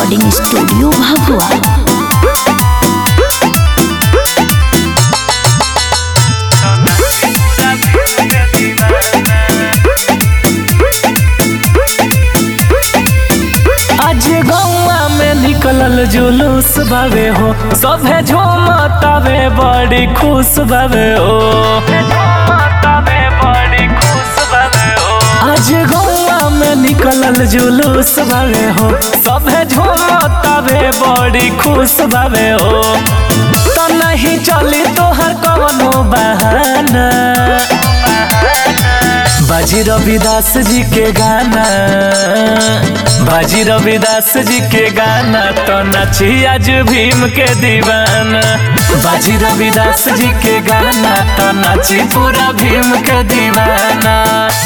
recording studio Bhabua आज गौआ में निकलल जुलूस बावे हो सभे झूमतावे बड़ी खुश बावे हो आज गौआ में निकलल जुलूस बावे हो सभे झूमतावे बड़ी खुश बावे हो तो नहीं चली तोहर कवनो बहाना बाजी रविदास जी के गाना बाजी रविदास जी के गाना तो नाची आज भीम के दीवाना बाजी रविदास जी के गाना तो नाची पूरा भीम के दीवाना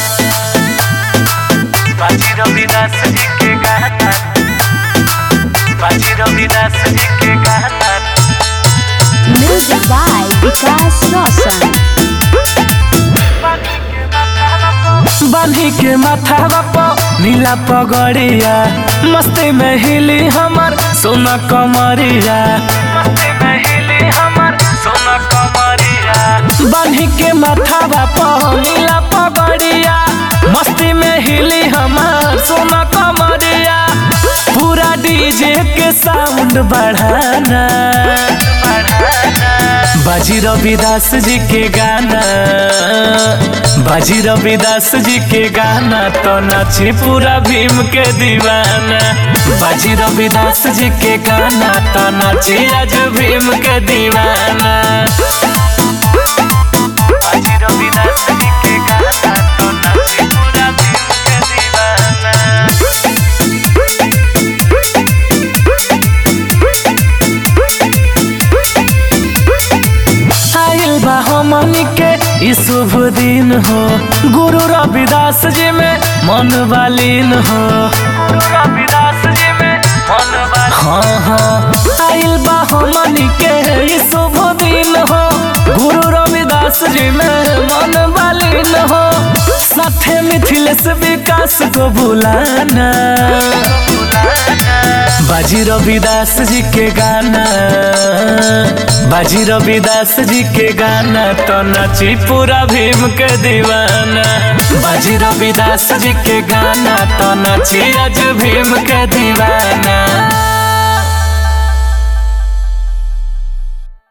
बाजी रविदास जी के गाना बाजी रविदास जी के गाना म्यूजिक बाय विकास रोशन बांधी के माथा प नीला पगड़िया मस्ती में हिली हमर सोना कमरिया मस्ती में हिली हमर सोना कमरिया बांधी के माथा प नीला पगड़िया मस्ती में हिली हमर सोना कमरिया पूरा डीजे के साउंड बढ़ाना बाजी रविदास जी के गाना बाजी रविदास जी के गाना तो नाची पूरा भीम के दीवाना बाजी रविदास जी के गाना तो नाची आज भीम के दीवाना बाजी रविदास जी के गाना तो नाची पूरा भीम के दीवाना आइल बा हमनी के ई शुभ दिन हो गुरु रविदास जी में मन वालीन हो गुरु रविदास जी में मन हाँ हाँ आइल बा हमनी के ई शुभ दिन हो गुरु रविदास जी में मन वालीन हो साथे मिथिलेश विकास को बुलाना बाजी रविदास जी के गाना बाजी रविदास जी के गाना तो नाची पूरा भीम के दीवाना बाजी रविदास जी के गाना तो नाची आज भीम के दीवाना